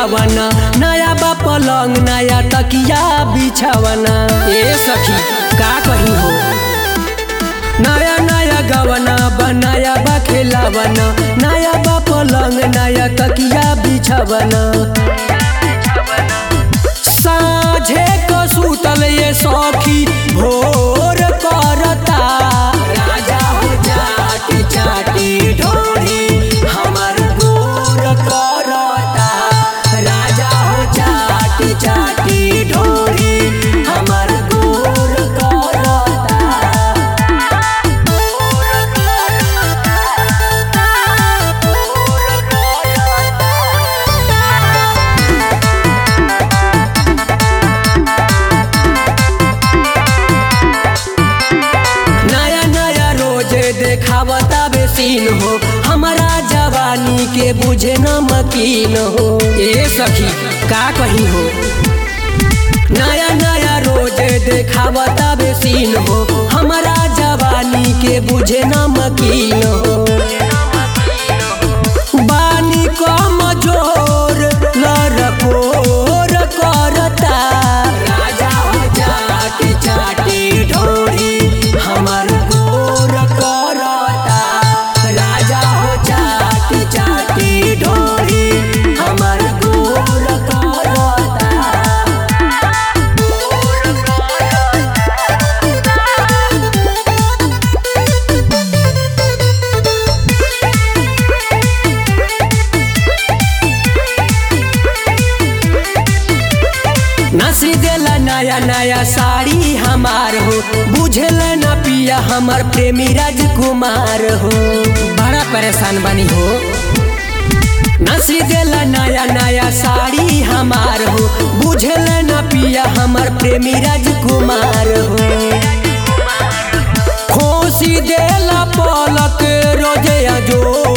खेलावना नया बा पलंग नया तकिया बिछावना ए सखी का कही हो नया नया गवना बनाया बा खेलावना नया बा पलंग नया तकिया बिछावना साझे को सुतल ये सखी भोर करता राजा हो चाटी चाटी ढोरी हमर गोर करता राजा हो चाटी चाटी ढोरी हमर गोर करता नया नया रोजे देखावता बेसीन हो हमारा जवानी के बुझे न मकीन हो ए सखी का कही हो नया नया रोजे देखावता बेसीन हो हमारा जवानी के बुझे न मकीन हो बानी कम जोर लरकोर करता राजा हो चाटी चाटी ढोरी हमर गोर करता राजा हो चाटी चाटी ढोरी हमर गोर करता नसी देला नया नया साड़ी हमार हो बुझल न पिया हमर प्रेमी राजकुमार हो बड़ा परेशान बनी हो नसी देला नया नया साड़ी हमार हो बुझल न पिया हमर प्रेमी राजकुमार हो खोसी देला पलक रोजे जोर